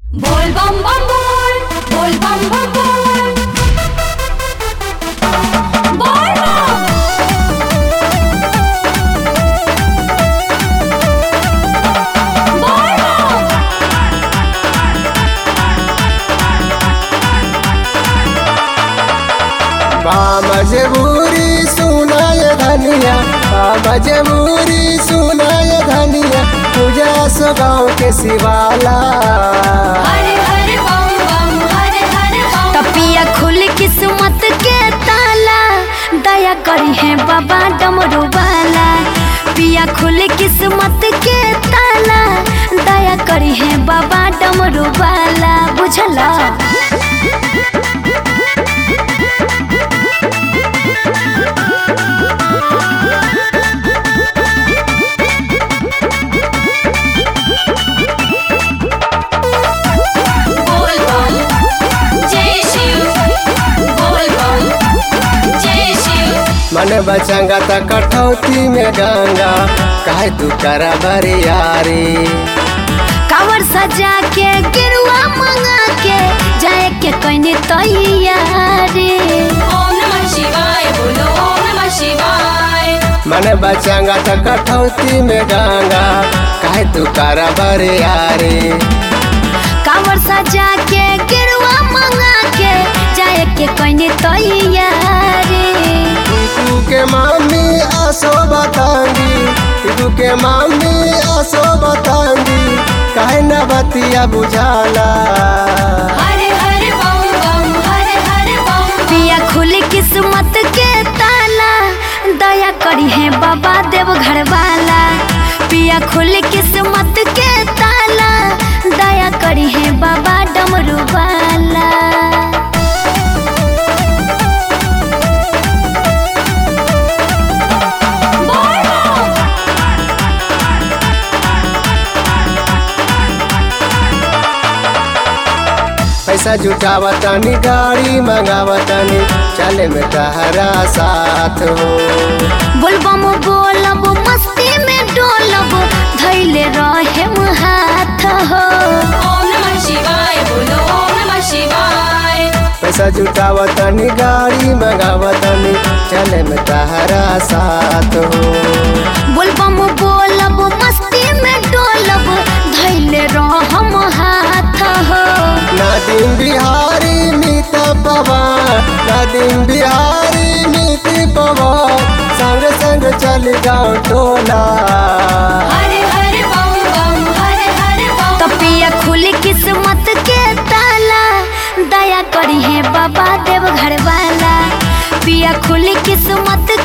बोल बम बम बोल बोल बम बम बोल बोल बम बोल बम मजबूरी सुनाय धनिया मजबूरी सुनाय धनिया पूजा सो गाँव के शिवाला हरे हरे बम बम हरे हरे बम तपिया खुल किस्मत के ताला दया करी है बाबा डमरू वाला पिया खुल किस्मत के ताला दया करी है बाबा डमरू वाला बुझला बोल बम जय शिव बोल बम जय शिव मन बचंगा त कठौती में गंगा काहे तू करा बरियारी कावर सजा के गिरुआ मंगा के जाए के कहीं तैयारी ओम नमः शिवाय बोलो ओम नमः शिवाय मन बचंगा त कठौती में गंगा काहे तू करा बरियारी कावर सजा के गिरुआ मंगा के जाए के कहीं तैयारी टीकू के मामी आसो बतांगी टीकू के मामी आसो बतांगी काहे न बतिया बुझाला हरे हरे बम बम हरे हरे बम पिया खुली किस्मत के ताला दया करी है बाबा देव घर वाला पिया खुली किस्मत के ताला दया करी है बाबा डमरू वाला बोल बम पैसा जुटावतानी गाड़ी मंगावतानी चले में तहरा साथ हो बोलबम बोलब मस्ती में डोलब धैले रहे हाथ हो ओम नमः शिवाय बोलो ओम नमः शिवाय पैसा जुटावतानी गाड़ी मंगावतानी चले में तहरा साथ हो बोलबम बोलब मस्ती में डोलब धैले रहम हाथ हो नदीम बिहारी मीत पवन नदीम बिहारी मीत पवन संग संग चल गाँव टोला हरे हरे बम बम हरे हरे बम तपिया खुली किस्मत के ताला दया करी है बाबा देव घर वाला पिया खुली किस्मत